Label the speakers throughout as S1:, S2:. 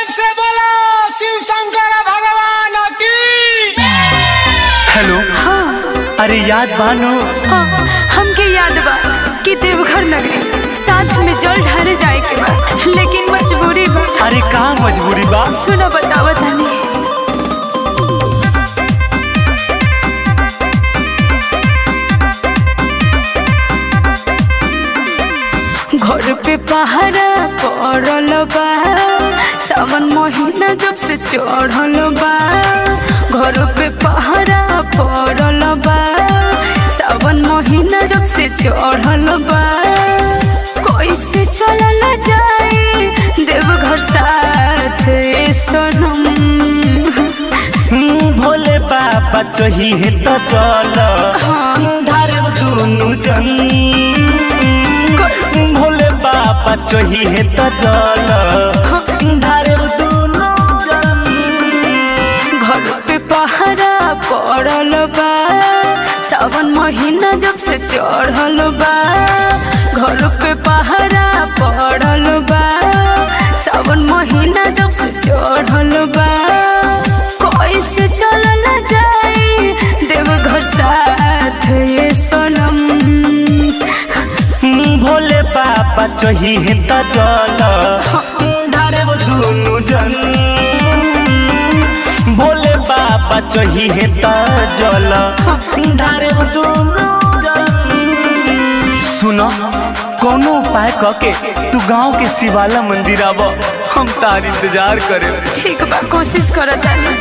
S1: से बोलो शिव शंकर भगवान की
S2: हेलो
S3: हाँ
S2: अरे याद बानो
S3: हाँ हमके याद बा कि देवघर नगरी साथ में जल ढारे जाए के बा लेकिन मजबूरी बा
S2: अरे का मजबूरी बा
S3: सुनो बतावा तनी घर पे पहरा पड़ल बा सावन महीना जब से चढ़ल बा घर पे पहरा पड़ल बा सावन महीना जब से चढ़ल बा कैसे चलल जाए देवघर साथ ए सनम
S2: हम्म, भोले बाबा चाहिए तो चल धार दुनु जन भोले बाबा चाहिए तो चल धार दुनु जन
S3: घर पे पहरा पड़ल बा सावन महीना जब से चढ़ल बा घर पे पहरा पड़ल बा सावन महीना जब से चढ़ल बा कैसे चलल जाए देवघर साथ ये सनम
S2: हम्म, भोले बाबा चाहिए तो चल धार दुनु जन भोले बाबा चाहिए तो जल धार दुनु जन सुनो कोनो उपाय कके तू गांव के शिवाला मंदिर आब हम तार इंतजार करे
S3: ठीक बा कोशिश करत तानी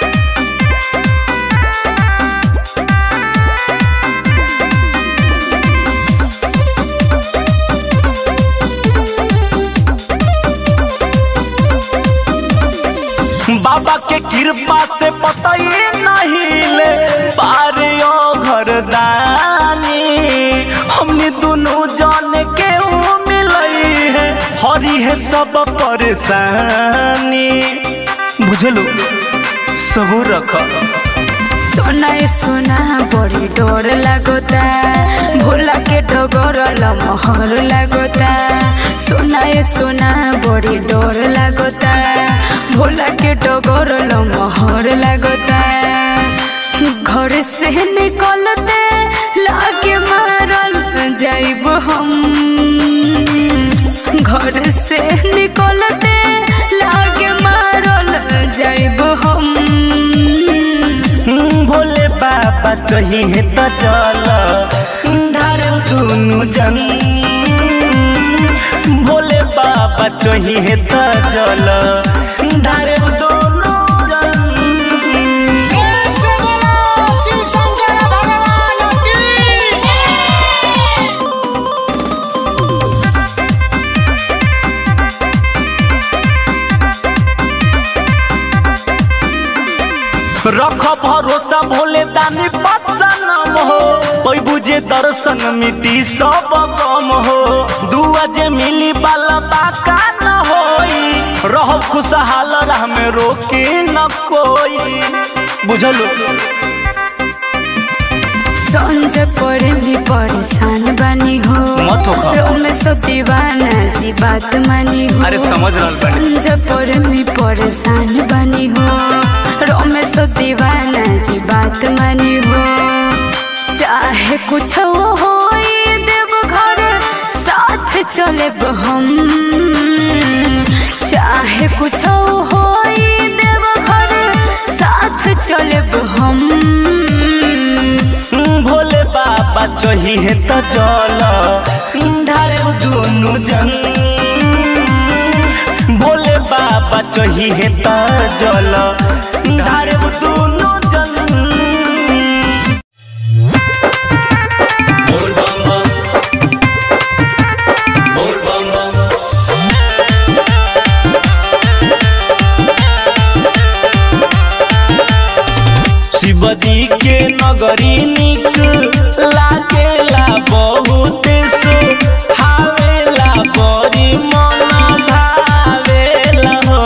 S2: बाबा के कृपा से पता ही नहीं ले पारे ओ घर दानी हमने दोनों जान के ऊ मिलई है हरी है सब परेशानी बुझलो सबूर रख
S3: सोना ए सोना बड़ी डर लागोता भोला के डगर मोहर लागोता सोना ए सोना बड़ी डर लागोता भोला के डगर मोहर लागोता घर से निकलते लागे मारल जाइब हम घर से निकलते लागे मारल जाइब हम
S2: हम्म, भोले बाबा चाहिए तो चल धार दुनु जन भोले बाबा चाहिए तो चल धार दुनु जन
S1: से बोलो शिव शंकर भगवान की
S2: रख भरोसा भोले दानी बदसनम हो कोई बुझे दर्शन मिटी सब गम हो दुआ जे मिली बाला बाका न होई रह खुशहाल राह में रोके न कोई बुझलो
S3: संज पड़े भी परेशान बनी हो
S2: मत होखा।
S3: रोमे सब दीवाना जी बात मानी हो
S2: अरे समझ रहल बानी।
S3: संज पड़े भी परेशान बनी हो रोमे सब दीवाना जी बात मानी हो चाहे कुछ हो देव घर साथ चले हम चाहे कुछ हो देव घर साथ चले हम
S2: हम्म, भोले बाबा चाहिए तो चल धार दुनु जन भोले बाबा चाहिए तो जल धार दुनु जन शिवजी के नगरी निक लागेला बहुत सो हावेला बड़ी मन भावेला हो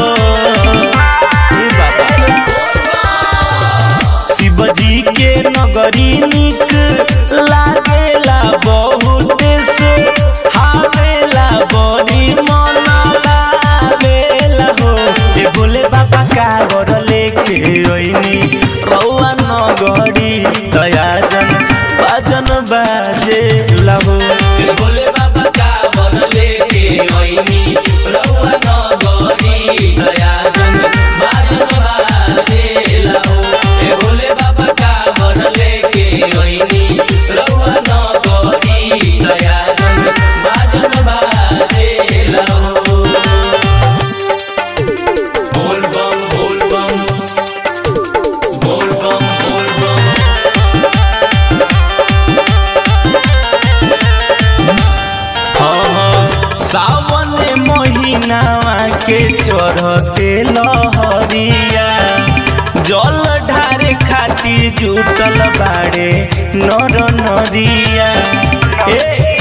S2: ए बाबा। शिवजी के नगरी निक लागेला बहुत सो हावेला बड़ी मन भावेला हो चढ़ते लहरिया जल ढारे खाती जुटल बाड़े नर नरिया ए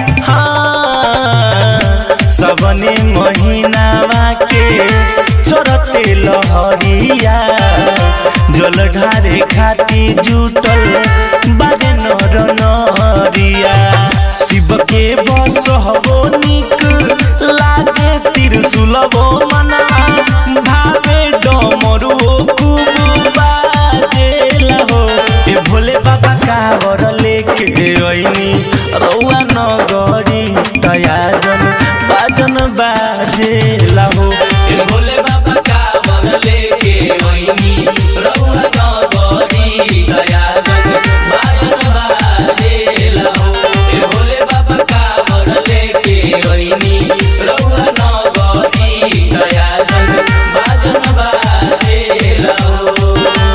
S2: हाँ सबने महीनावा के चढ़ते लहरिया जल ढारे खाती जुटल बाड़े नर नरिया शिव के बस हबो निक लागे त्रिशूलबो मना भावे डमरू खूब बाजेला हो ए भोले बाबा कावर लेके ऐनी रौआ नगरी तयाजन बाजन बाजेला हो
S4: ए भोले बाबा का बन लेके वहीनी रउआ नगरी दया जग बाजन बाजे लहो ए भोले बाबा का बन लेके वहीनी रउआ नगरी दया जग बाजन बाजे लहो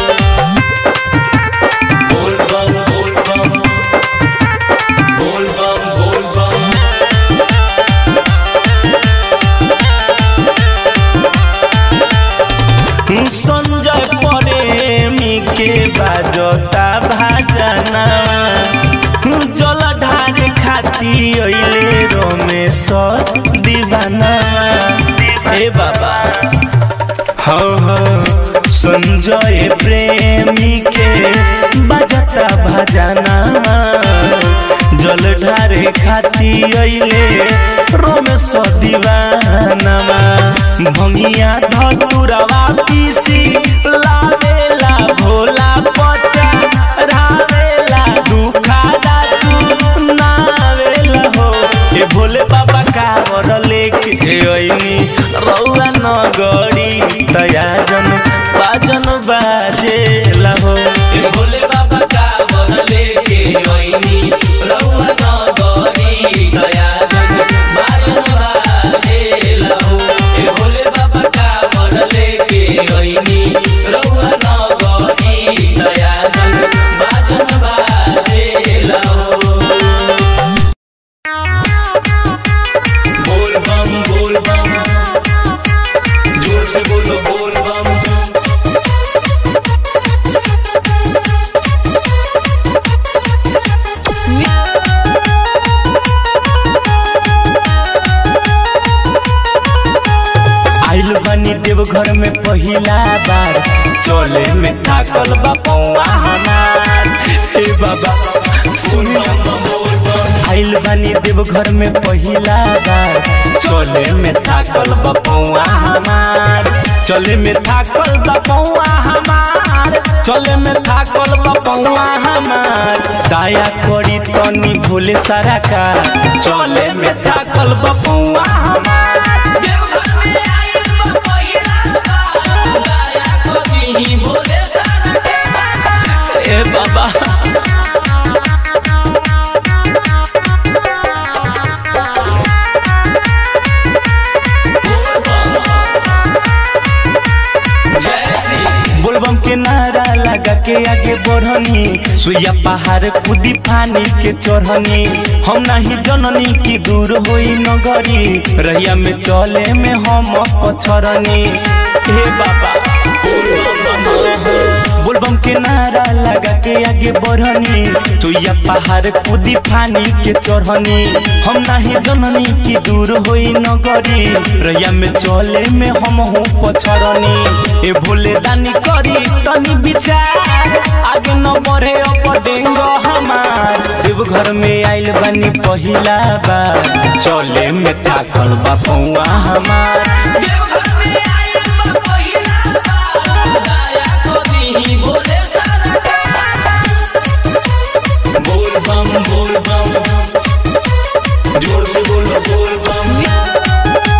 S4: बोल बम बोल बम बोल बम बोल बम
S2: संजय प्रेमी के बाजता भाजना जल ढारे खाती अइले रमेश दीवाना ए बाबा हाँ हाँ संजय प्रेमी के बजता भजना जल ढारे खाती अइले रमेश दीवाना भंगिया धतुरवा पीसी लावेला भोला पचा रावेला दुखादा सुनावेला हो ए भोले बाबा कावर लेके ऐनी रौआ नगरी तयाजन बाजन बाजेला हो
S4: ए भोले बाबा का बन लेके वहीनी रउआ नगरी दया जग बाजन बाजे लहो ए भोले बाबा का बन लेके वहीनी रउआ नगरी दया जग बाजन बाजे लहो बोल बम बोल बम जोर से बोलो बोल बम
S2: आइल बनी देवघर में पहिला बार चले में थाकल बा पौआ हमार हे बाबा सुनो आइल बनी देवघर में पहिला बार चले में थाकल बा पौआ हमार चले में थाकल बा पौआ हमार चले में थाकल बा पौआ हमार दया करी तनी भोले सारा का चले में थाकल बा पौआ हमार
S4: देवघर में आइल बा पहिला बार दया करी भोले सारा के
S2: ए बाबा
S4: बोल बम जय श्री
S2: बोलबम के नारा लगा के आगे बढ़नी सुइया पहाड़ कूदी पानी के चढ़नी हम नहीं जननी की दूर होई नगरी रहिया में चले में हम पछरनी हे बाबा बोलबम के नारा लगा के आगे बढ़नी सुइया पहाड़ कूदी पानी के चढ़नी हम नहीं जननी की दूर होई नगरी रहिया में चले में हम हूँ पछरनी ए भोले दानी करी तनी विचार आगे न बढ़े अब डेंग हमार देव घर में आइल बानी पहिला बार चले में थाकल बा पौआ हमार
S4: देवघर में आइल बा पहिला बार दया करी भोले सारा के बोल बम बोल बम जोर से बोलो बोल बम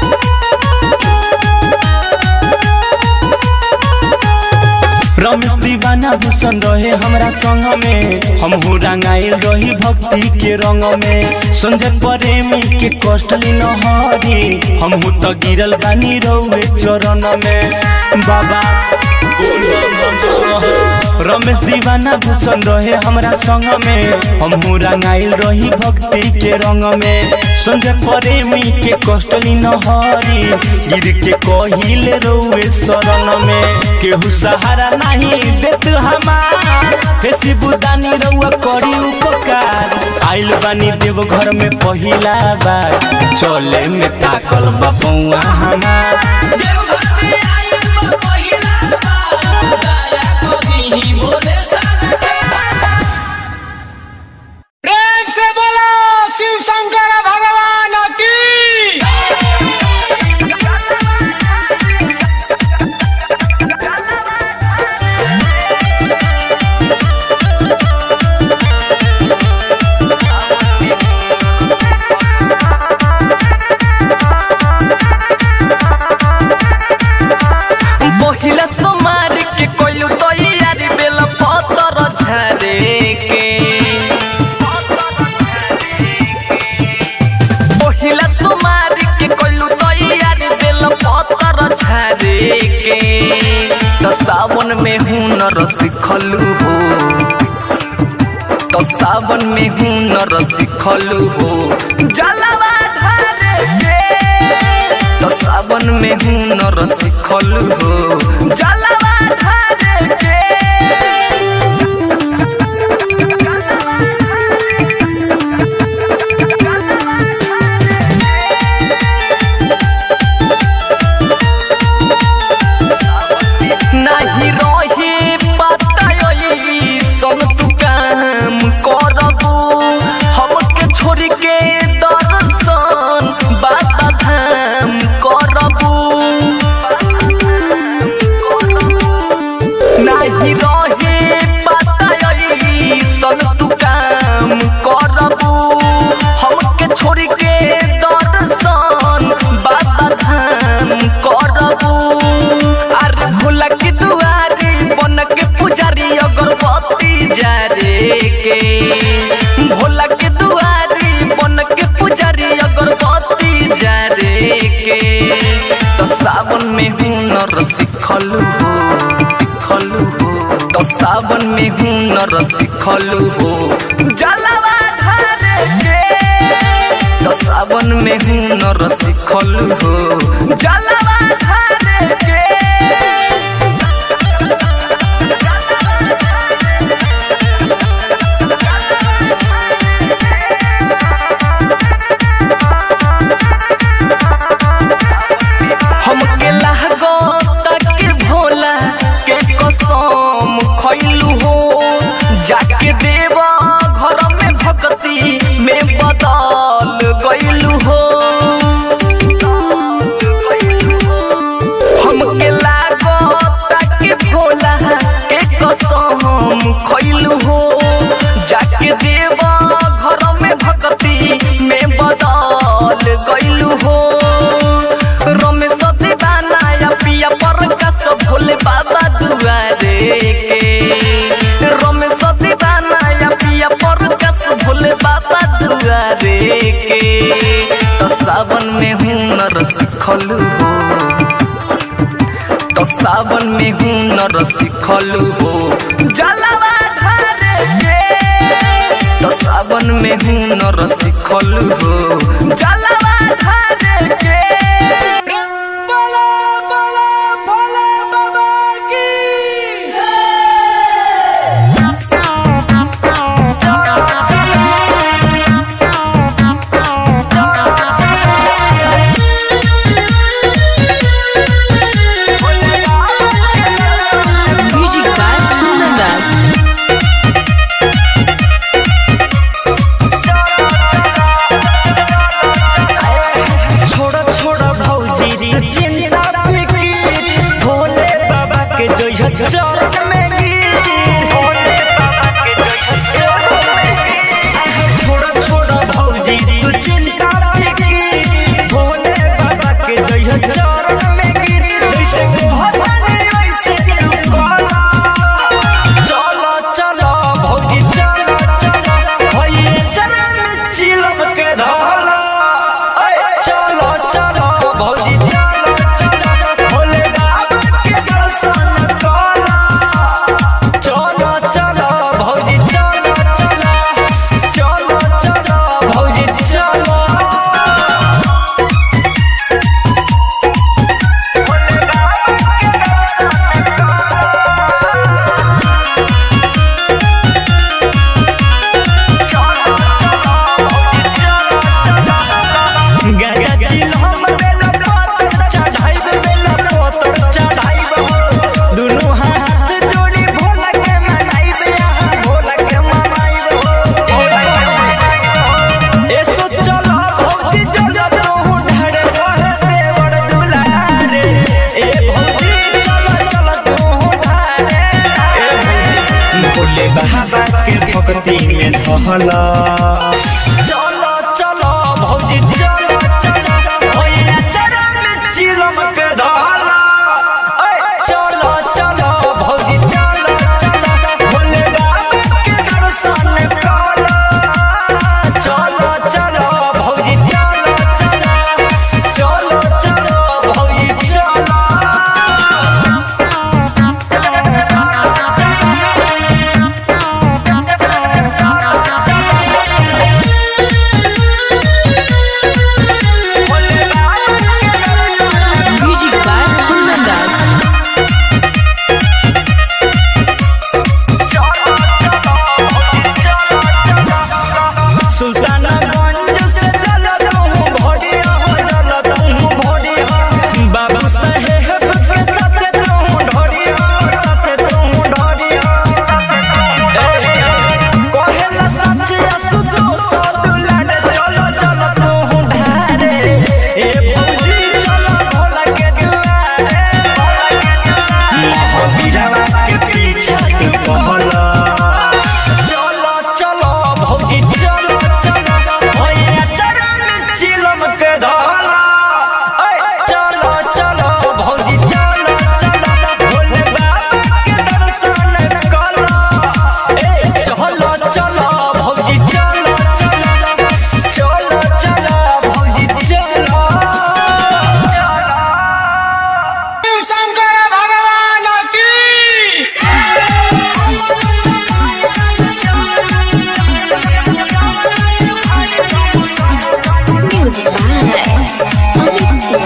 S2: रमेश दीवाना भूषण रहे हमरा संग में हम हूँ रंगाइल रही भक्ति के रंग में संजय प्रेमी के कष्ट न हरी हम हूँ तो गिरल बानी रहुए चरण में बाबा
S4: बोल बम बम बम
S2: रमेश दीवाना भूषण रहे हमरा संग में हम रंगाइल रही भक्ति के रंग में संजय प्रेमी के कष्टली नहरी गिर के कहिले रोए शरण में केहू सहारा नहीं देत हमार हे शिवदानी रउआ करी उपकार आइल बानी देव घर में पहिला बार चले में ताकल बपौआ हमार
S1: प्रेम से बोलो शिव शंकर भगवान की
S2: पहिला सोमार के कोइलू तैयारी बेल पतर झरे के पहिला सोमार के कोइलू तैयारी बेल पतर झरे के त सावन में हुनर सिखलू हो त सावन में हुनर सिखलू हो जलवा ढारे के त सावन में हुनर सिखल हो जलवा ढारे के नाही रही पताई सन तू काम करबू हमके छोड़ के दर्शन बाबा धाम करबू नाही रहे पताई सन तू काम करबू हमके छोड़ के दर्शन बाबा धाम करबू अरे भोला की दुआरी बन के पुजारी अगरबत्ती जारे के भोला के दुआरी बन के पुजारी अगरबत्ती जारे के तो सावन में हुनर सिखलू हो सिखलू हो तो सावन में हुनर सिखलू हो जलवा ढारे के तो सावन में हुनर सिखलू हो जलवा ढारे के हमके लागो तक भोला के कसम खैलू हो जाके देवा घर में भक्ति में बदल गैलू हो हमके लागो तक भोला के कसम खैलू हो जाके देवा घर में भक्ति में बदल गैलू हो रमेश दीवाना या पिया प्रकाश भोले बाबा दुआरे के रमेश दीवाना या पिया प्रकाश भोले बाबा दुआरे के तो सावन में हुनर सिखलू हो तो सावन में हुनर सिखलू हो जलवा ढारे के तो सावन में हुनर सिखलू हो जलवा ढारे के
S1: बोलो बोलो भोले बाबा की
S3: म्यूजिक बाय कुंदन
S2: छोड़ा छोड़ा भौजी री चिंता फिकीर भोले बाबा के जय चरण में गिर भोले बाबा के जय चरण में गिर छोड़ा छोड़ा भौजी री चिंता फिकीर भोले बाबा के जय चरण में गिर जैसे भवानी वैसे तू कला चलो चलो भौजी चलो चलो भैया शरण चिलम के धाला चलो चलो भौजी चलो चलो भोले बाबा के दर्शन करो भक्ति में धहला चलो चलो भौजी चलो चलो भैया शरण में चिलम के धहला ऐ, चलो चलो भौजी चलो चलो भोले बाबा के दर्शन करो चलो चलो भौजी चलो चलो चलो चलो भौजी चलो
S3: म्यूजिक बाय कुंदन दास
S2: सुल्तानगंज से चलत हूँ भोडिया हो चलत हूँ भोडिया बाबा साहेब के साथ हूँ ढोडिया साथ हूँ ढोडिया कहेला सच असुजो सदुलन चलो चलो तू ढारे ए भौजी चलो भोला के दुआरे महावीरवा के पीछा तू कहला चलो चलो भौजी चलो चलो भैया चरण में चिलम के धला ऐ, चलो चलो भौजी चलो चलो भोले बाबा के दर्शन करो ए चलो चलो भौजी चलो चलो चलो चलो भौजी चलो
S1: शिव शंकर भगवान की
S3: म्यूजिक बाय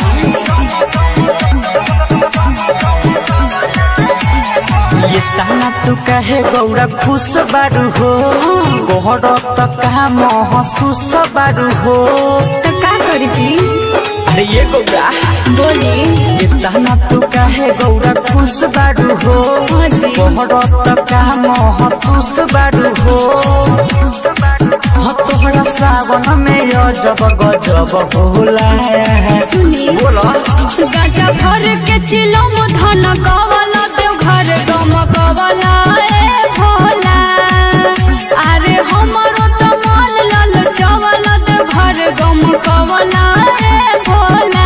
S2: ये ताना तू कहे गौरा खुश बारू हो गोहर तक महसूस बारू हो
S3: तो का करी जी
S2: अरे ये गौरा
S3: बोली
S2: ये ताना तू कहे गौरा खुश बारू हो
S3: हाँ जी
S2: गोहर तक महसूस बारू हो हाँ तोहरा सावन में अजब गजब होला
S3: सुनी
S2: बोला
S3: गाजा भर के चिलम धन कवला देव घर गम कवला ए भोला अरे हमरो तो मन लल चवल देव घर गम कवला ए भोला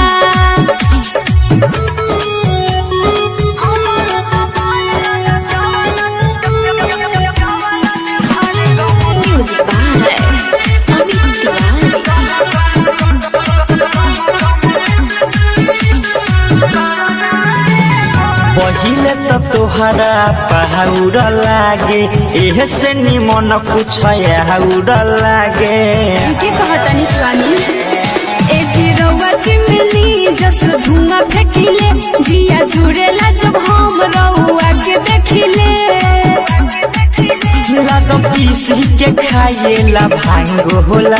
S3: म्यूजिक बाय अमित तिवारी
S2: पहिले त तोहरा पहाउर लागे एहे से निमन कुछ आउर लागे
S3: के कहतनी स्वामी ए चिरौआ चिमनी जस धुआं फेंकिले जिया जुड़ेला जब हम रउआ के देखिले
S2: लाग पीसी के खाएला भांग होला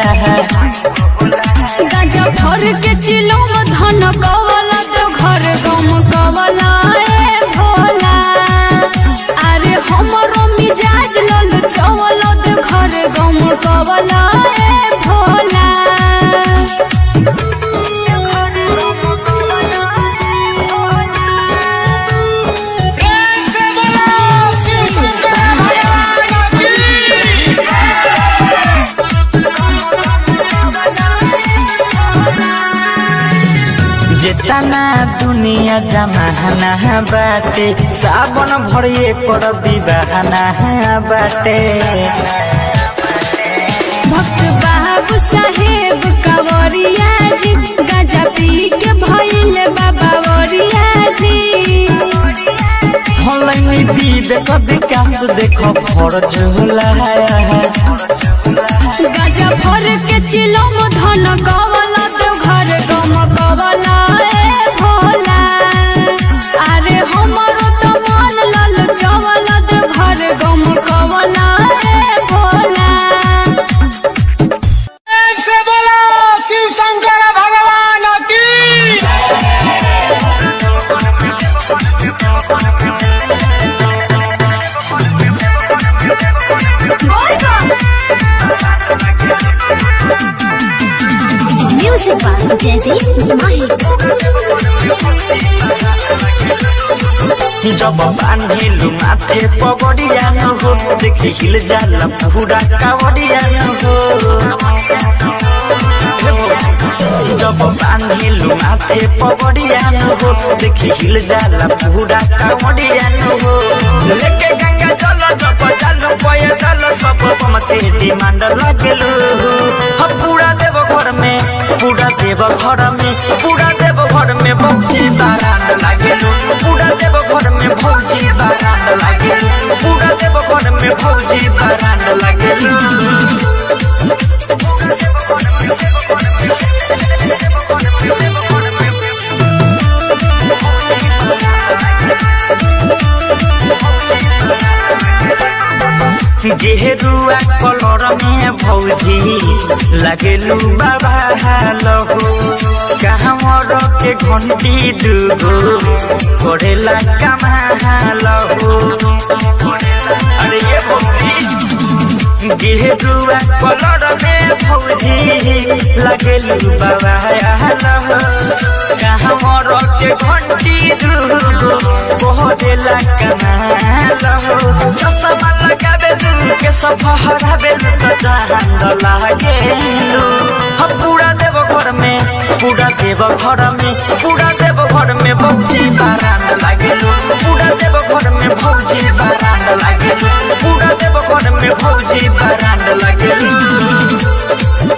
S3: गाजा भर के चिलम धन कवला तो घर गम कवला ए भोला अरे हमरो मिजाज लल चवल तो घर गम कवला ए भोला
S1: प्रेम से बोलो शिव शंकर भगवान की
S2: जेतना दुनिया जमाना बाटे सावन भरिए कर विवाहना बाटे
S3: भक्त बाबू साहेब कवरिया जी गाजा पी के भइल बाबा वरिया जी
S2: हलैनी विवेक विकास देख फरज होला
S3: गाजा भर के चिलम धन कवला तो घर गम कवला ए भोला अरे हमरो तो मन लल चवल तो घर गम कवला ए भोला
S1: प्रेम से बोलो शिव शंकर भगवान की
S3: म्यूजिक बाय जैसे माही
S2: जब बांधिलु माथे पगड़िया न हो देखि हिल जाला पूरा कावड़िया न हो जब बांधिलु माथे पगड़िया न हो देखि हिल जाला पूरा कावड़िया न हो लेके गंगा जल जप जल पय जल सब मते डिमांड लागेलु हम पूरा देव घर में पूरा देव घर में पूरा देव घर में बहुती बारात लागेलु पूरा देव घर में भौजी बारात लागेलु पूरा देव घर में भौजी बारात लागेलु गेरुआ कलर में भौजी लगेलू बाबा हालो कहमर के घंटी दुगो करेला कमा हालो अरे ये भौजी गेरुआ कलर में भौजी लगेलू बाबा हालो कहमर के घंटी दुगो करेला कमा हालो चश्मा लगाबे दूर के सफहरा बेल त जहान लागेलु हम पूरा देव घर में पूरा देव घर में पूरा देव घर में भौजी बारात लागेलु पूरा देव घर में भौजी बारात लागेलु पूरा देव घर में भौजी बारात लागेलु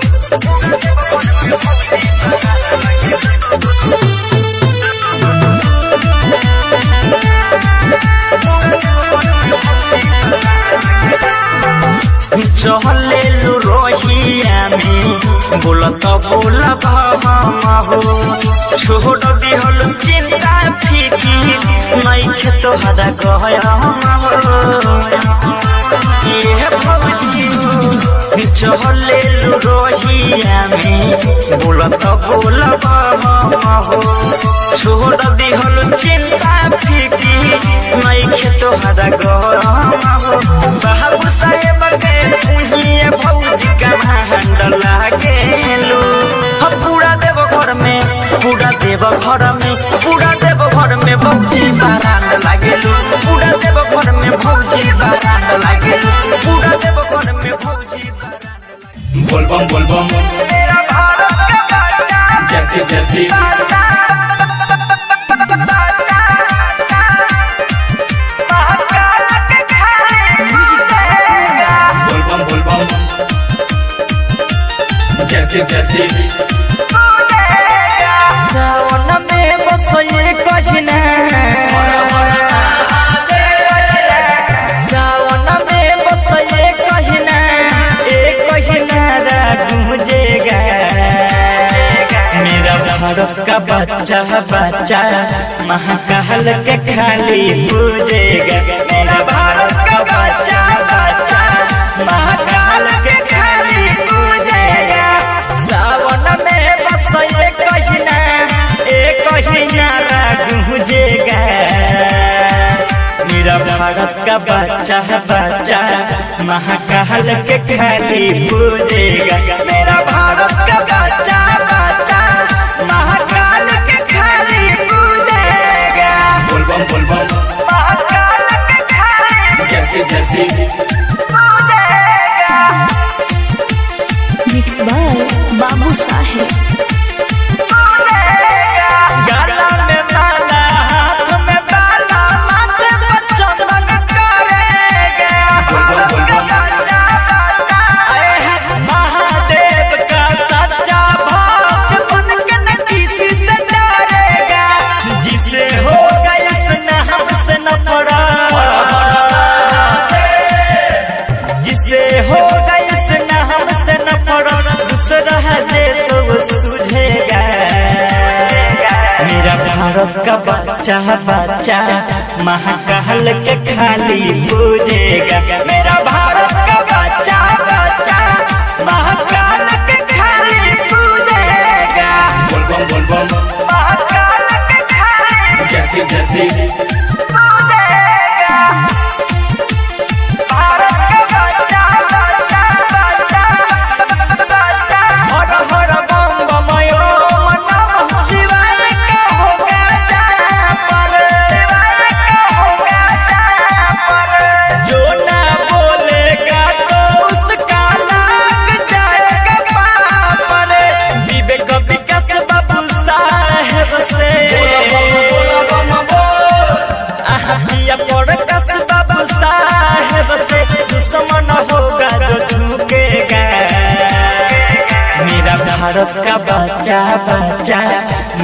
S2: चहलेलु रोहिया में बोलत बोल हो छोड़ दिहल चिंता फीकी नहीं खेत हदा गया ये भौजी चहलेलु रोहिया में बोलत बोल हो छोड़ दिहल चिंता फीकी नहीं खेत हदा गया बाबू साहेब के पुहिए भौजी का भांड लागेलु हम पूरा देव घर में पूरा देव घर में पूरा देव घर में भौजी बारात लागेलु पूरा देव घर में भौजी बारात लागेलु पूरा देव घर में भौजी
S4: बोलबम बोलबम
S2: मेरा भारत का बच्चा
S4: जैसे जैसे बोलबम बोलबम जैसे जैसे
S2: सावन में बसये कहिना सावन में बसये कहिना ए कहिना गूंजेगा मेरा भारत का बच्चा बच्चा महाकाल के खाली पूजेगा मेरा भारत का बच्चा बच्चा महाकाल के खाली पूजेगा सावन में बसये कहिना ए कहिना गूंजेगा मेरा भारत का बच्चा बच्चा महाकाल के खाली पूजेगा मेरा भारत का बच्चा बच्चा महाकाल के खाली पूजेगा
S4: बोलबम बोलबम
S2: महाकाल के खाली
S4: जैसे जैसे
S3: मिक्स बाय बाबू साहेब
S2: गला में माला हाथ में बाला माथे पर चंदन करेगा
S4: बोलबम बोलबम
S2: अरे महादेव का सच्चा भक्त बन के न किसी से डरेगा जिसे होगा इसने हमसे न पड़ा जिसे होगा इसने हमसे न पड़ा दूसरा जे तो सुझेगा मेरा भारत का बच्चा बच्चा महाकाल के खाली पूजेगा मेरा भारत का बच्चा बच्चा महाकाल के खाली पूजेगा
S4: बोलबम बोलबम
S2: महाकाल के खाली
S4: जैसे जैसे
S2: भारत का बच्चा बच्चा बच्चा हर हर बम बम यो नमः शिवाय का होगा पर शिवाय का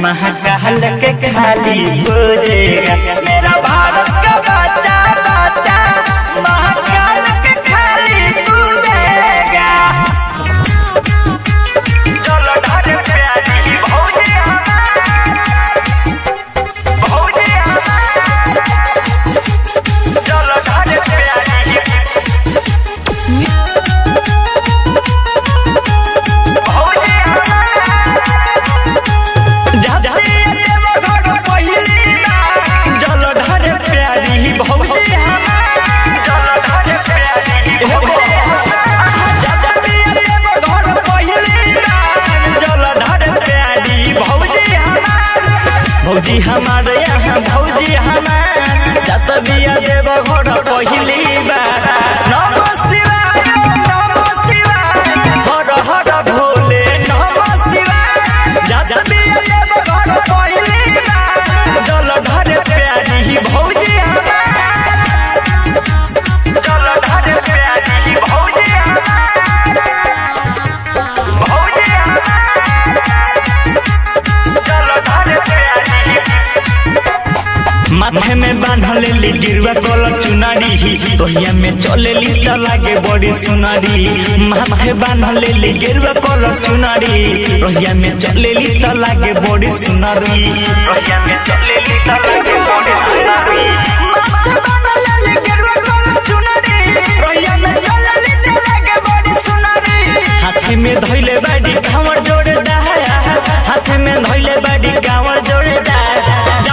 S2: महाकाल के खाली पूजेगा मेरा भारत का बच्चा बच्चा महाकाल के खाली पूजेगा चलो ढाल प्यारी भौजी भौजी चलो ढाल प्यारी भौजी हमारे यहाँ भौजी हमार जत बिया देव घर पहिली बार नम शिवाय नम शिवाय हर हर भोले नम शिवाय जत बिया देव घर पहिली बार जल धर प्यारी भौजी हमार जल धर प्यारी भौजी हमार भौजी हमार जल धर प्यारी माथे में बांधल ली गिरवा कलर चुनारी रोहिया में चले ली त लागे बड़ी सुनारी माथे बांधल ली गिरवा कलर चुनारी रोहिया में चले ली त लागे बड़ी सुनारी रोहिया में चले ली त लागे बड़ी सुनारी माथे बांधल ली गिरवा कलर चुनारी रोहिया में चले ली त लागे बड़ी सुनारी हाथ में धइले बाड़ी कांवर जोड़े डाया हाथ में धइले बाड़ी कांवर जोड़े डाया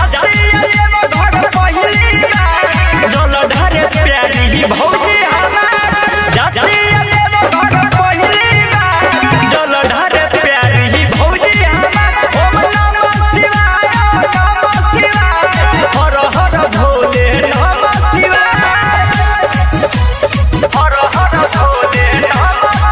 S2: जल ढारे प्यारी भौजी हमार जाती देव घर पहिली बार जल ढारे प्यारी भौजी हमार ओम नमः शिवाय नमः शिवाय हर हर भोले नमः शिवाय हर हर भोले नमः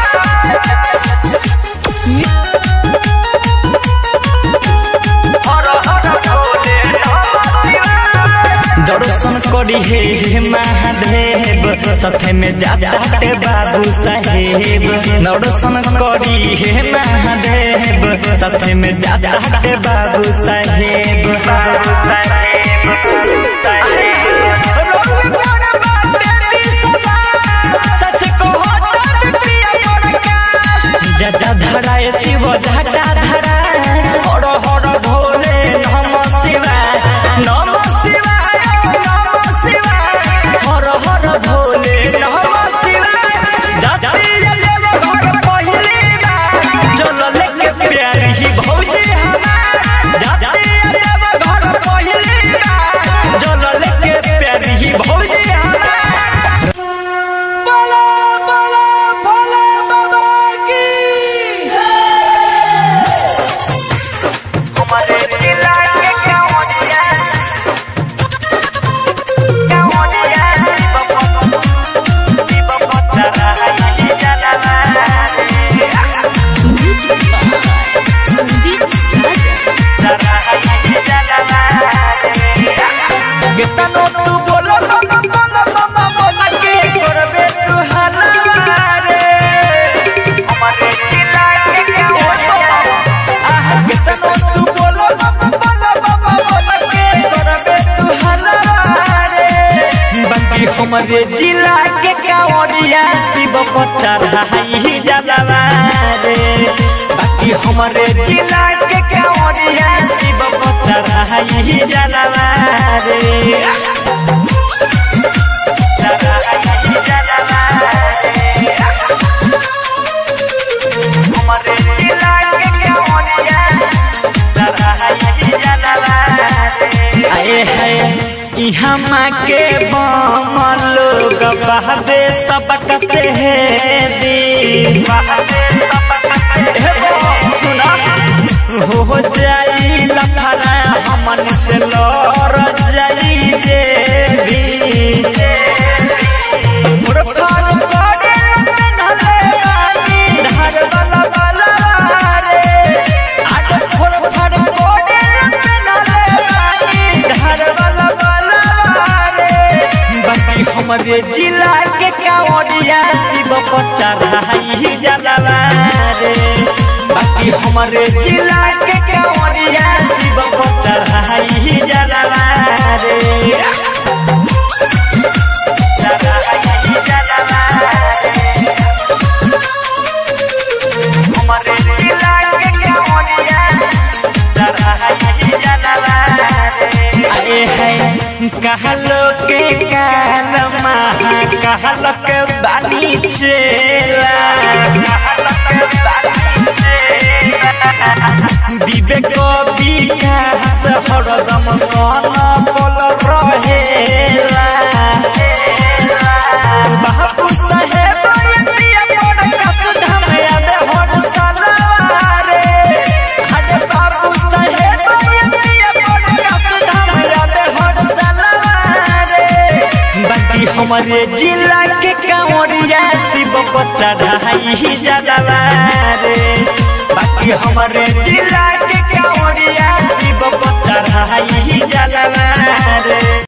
S2: शिवाय हर हर भोले नमः शिवाय दर्शन करी हे हे महादेव सथे में जाते बाबू साहेब दर्शन करी हे महादेव सथे में जाते बाबू साहेब बाबू साहेब जटा धराए शिव जटा धराए हर हर भोले नम शिवाय नम शिवाय नम शिवाय हर हर भोले नम शिवाय जाति देव घर पहिली बार चल लेके प्यारी भौजी हमार जाति देव घर पहिली बार चल लेके प्यारी भौजी हमार
S1: बोला बोला भोले बाबा की
S2: हमारे जिला के क्या होतिया क्या होतिया बाबा तारा ही जाना
S3: म्यूजिक बाय संदीप साजन
S2: तारा ही जाना कितनो तू बोलो बाबा बोलो बाबा बोला के करबे तू हलारे हमारे जिला के क्या होतिया आहा कितनो तू बोलो बाबा बोलो बाबा बोला के करबे तू हलारे बाकी हमारे जिला के क्या ओडिया शिव पचरा ही जलवा रे बाकी हमारे जिला के क्या ओडिया शिव पचरा ही जलवा रे जलवा ही जलवा रे हमारे जिला के क्या ओडिया जलवा ही जलवा रे आए है इहाँ माँ के बम लोग बहदे सबक से है दी हे बम, सुना हो जाई लफड़ा हमन से लड़ जाई जे भी फुरफार करे नले बानी, धार वाला वाला रे। आज फुरफार करे नले बानी, धार वाला वाला रे। बाकी हम हमरे जिला के कांवरिया शिव पर चढ़ाई जलवा रे बाकी हमरे जिला के कांवरिया शिव पर चढ़ाई जलवा रे चढ़ाई जलवा रे हमरे जिला के कांवरिया चढ़ाई जलवा रे आए है कहलो के काल महा कहलो के बानी चेला कहलो के बानी चेला विवेक विकास हरदम सन पल रहेला बापू साहेब यतिया बड़ कस धम याद हर सलवारे हरे बाबू साहेब यतिया बड़ कस धम याद हर सलवारे बाकी हमारे जिला के कांवरिया शिव पर चढ़ाई जलवा रे बाकी हमारे जिला के कांवरिया शिव पर चढ़ाई जलवा रे